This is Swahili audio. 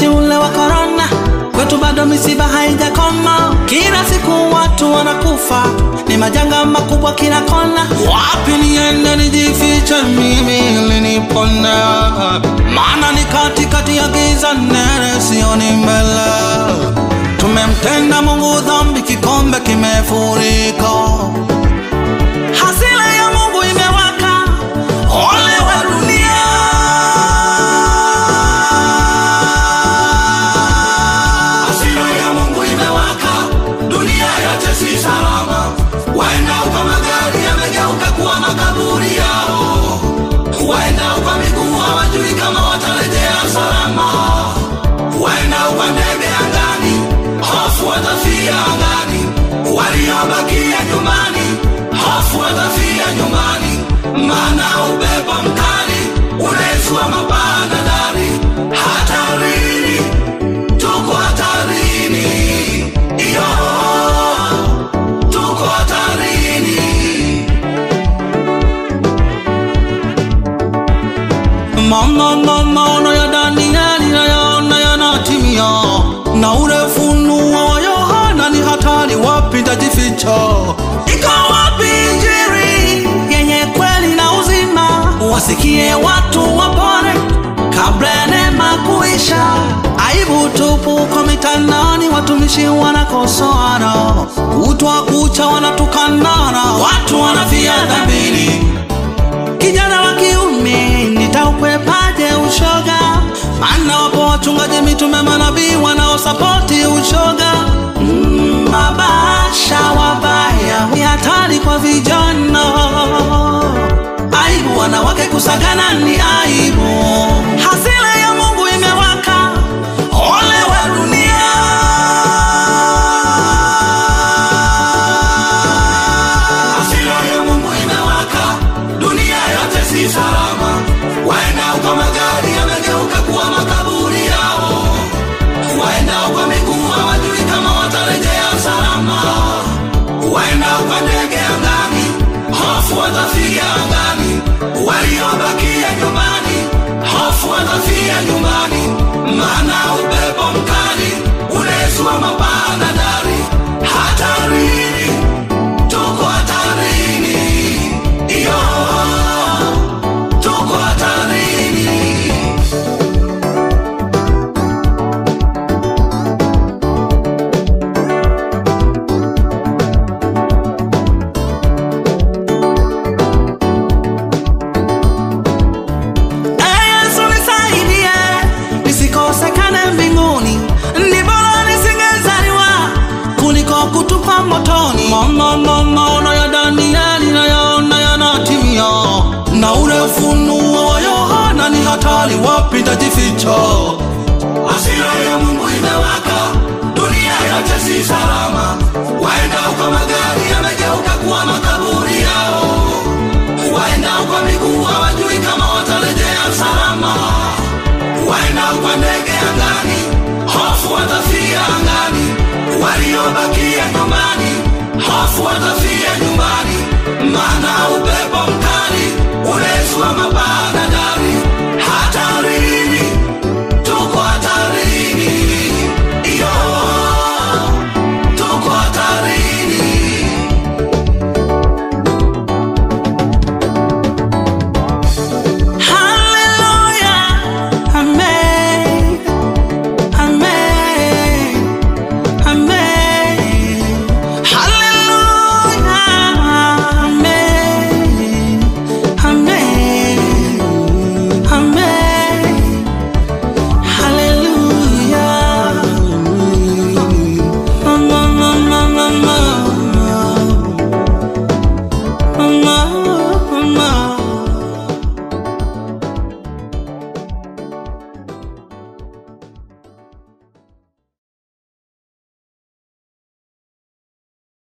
ule wa korona, kwetu bado misiba haijakoma. Kila siku watu wanakufa, ni majanga makubwa kila kona. Wapi niende nijifiche mimi ili nipone? Maana ni katikati ya giza nene, sioni mbele. Tumemtenda Mungu dhambi, kikombe kimefurika. Hasira ya Mungu imewaka, ole wa dunia. Hasira ya Mungu imewaka, dunia yote si salama. Waenda kwa magari yamegeuka kuwa makaburi yao, waenda kwa miguu hawajui kama watarejea salama, waenda kwa ndege angani, hofu watafia angani, waliobakia nyumbani, hofu watafia nyumbani, maana upepo mkali unaezua mapaa na dari, hatarini tuko hatarini, iyo tuko hatarini. Mama, mama, maono ya Danieli nayaona yanatimia, na ule ufunuo wa Yohana ni hatari, wapi nitajificha? Iko wapi Injili yenye kweli na uzima? Wasikie watu wapone kabla ya neema kuisha. Aibu tupu kwa mitandaoni, watumishi wanakosoana, kutwa kucha wanatukanana, watu wanafia dhambini kijana wa kiume nitaukwepaje ushoga? Maana wapo wachungaji, mitume, manabii wanaosapoti ushoga. Mm, mabasha wabaya ni hatari kwa vijana. Aibu wanawake kusagana ni aibu. Hasira ya Mungu imewaka, ole wa dunia. Hasira ya Mungu imewaka, dunia yote si salama. Waenda kwa magari yamegeuka kuwa makaburi yao, waenda kwa miguu hawajui kama watarejea salama, waenda kwa ndege angani, hofu watafia angani, waliobakia nyumbani, hofu watafia nyumbani, maana upepo mkali unaezua mapaa na dari, hatarini tuko hatarini, iyo tuko hatarini. Ee Yesu nisaidie, nisikosekane mbinguni. Ni bora nisingezaliwa kuliko kutupa motoni. Mama, mama, maono ya Danieli nayaona yanatimia, na ule ufunuo wa Yohana ni hatari, wapi nitajificha? Hasira ya Mungu imewaka, dunia yote si salama.